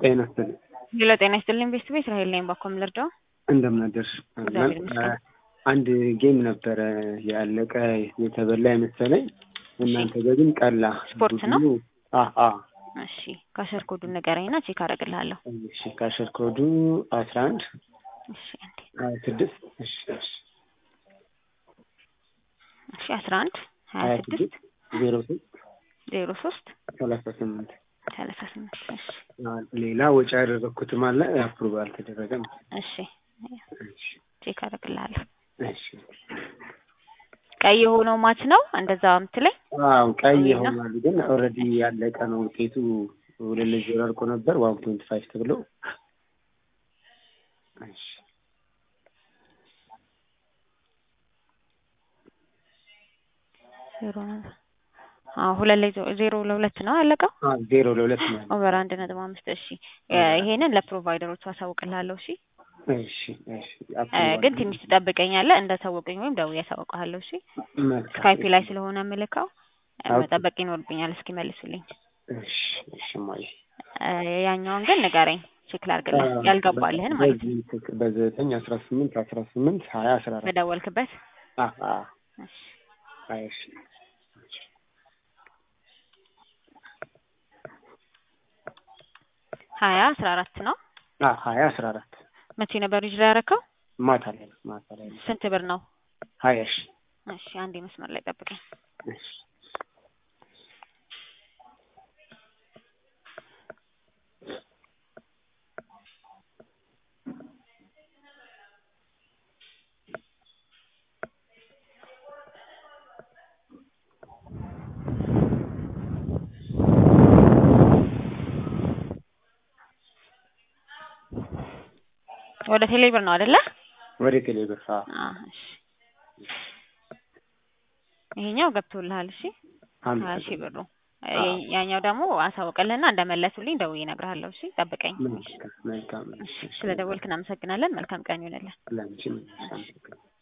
ጤና ይስጥልኝ። ሌላ ጤና ይስጥልኝ ቤስት ቤት እስራኤል ነኝ። ባኮ ምልርዳው እንደምን አደርሽ? እግዚአብሔር ይመስገን። አንድ ጌም ነበረ ያለቀ የተበላ የመሰለኝ እናንተ ጋር ግን ቀላ። ስፖርት ነው? አዎ አዎ። እሺ ካሸር ኮዱን ንገረኝና ቼክ አደርግልሃለሁ። እሺ ካሸር ኮዱ አስራ አንድ እሺ አንዴ ሀያ ስድስት እሺ እሺ እሺ አስራ አንድ ሀያ ሀያ ስድስት ስድስት ዜሮ ሶስት ዜሮ ሶስት ሰላሳ ስምንት ሰላሳ ስምንት እሺ ሌላ ወጪ ያደረግኩትም አለ አፕሩቭ አልተደረገም። እሺ እሺ ቼክ አደርግልሃለሁ። እሺ ቀይ የሆነው ማች ነው እንደዛ የምትለኝ? አዎ ቀይ እና? ይሆናል ግን ኦልሬዲ ያለቀ ነው ውጤቱ ሁለት ለዜሮ አልቆ ነበር ዋን ፖይንት ፋይቭ ተብሎ እሺ ዜሮ ነበር። አዎ ሁለት ላይ ዜሮ- ዜሮ ለሁለት ነው ያለቀው። አዎ ዜሮ ለሁለት ነው ያለው። ኦቨር አንድ ነጥብ አምስት እሺ እ ይሄንን ለፕሮቫይደሮቹ አሳውቅልሃለሁ። እሺ እሺ እሺ እ አፕሩቭ ግን ትንሽ ትጠብቀኛለህ እንዳሳወቀኝ ወይም ደውዬ አሳውቅሃለሁ። እሺ መልካም። ስካይፒ ላይ ስለሆነ የምልከው እ ኦኬ። መጠበቅ ይኖርብኛል እስኪመልሱልኝ። እሺ እሺ ማይ እ ያኛውን ግን ንገረኝ ቼክ ላድርግልህ ያልገባልህን ማለት ነው በዚህ በዘጠኝ አስራ ስምንት አስራ ስምንት ሀያ አስራ አራት በደወልክበት። አ አ እሺ አይ እሺ ሀያ አስራ አራት ነው። አ ሀያ አስራ አራት መቼ ነበር ልጅ ላይ ያደረከው? ማታ ላይ ነው ማታ ላይ ነው ስንት ብር ነው? ሀያ እሺ እሺ አንዴ መስመር ላይ ጠብቀኝ። እሺ ወደ ቴሌ ብር ነው አይደለ? ወደ ቴሌብር አ አዎ እሺ ይሄኛው ገብቶልሃል። እሺ አምስት ሀያ ሺህ ብሩ እ አዎ። ያኛው ደግሞ አሳውቅልህና እንደመለሱልኝ ደውዬ እነግርሃለሁ። እሺ ጠብቀኝ። መልካም መልካም እሺ ስለ ደወልክ እናመሰግናለን። መልካም ቀን ይሁንልህ። ለአንቺም እሺ አመሰግናለሁ።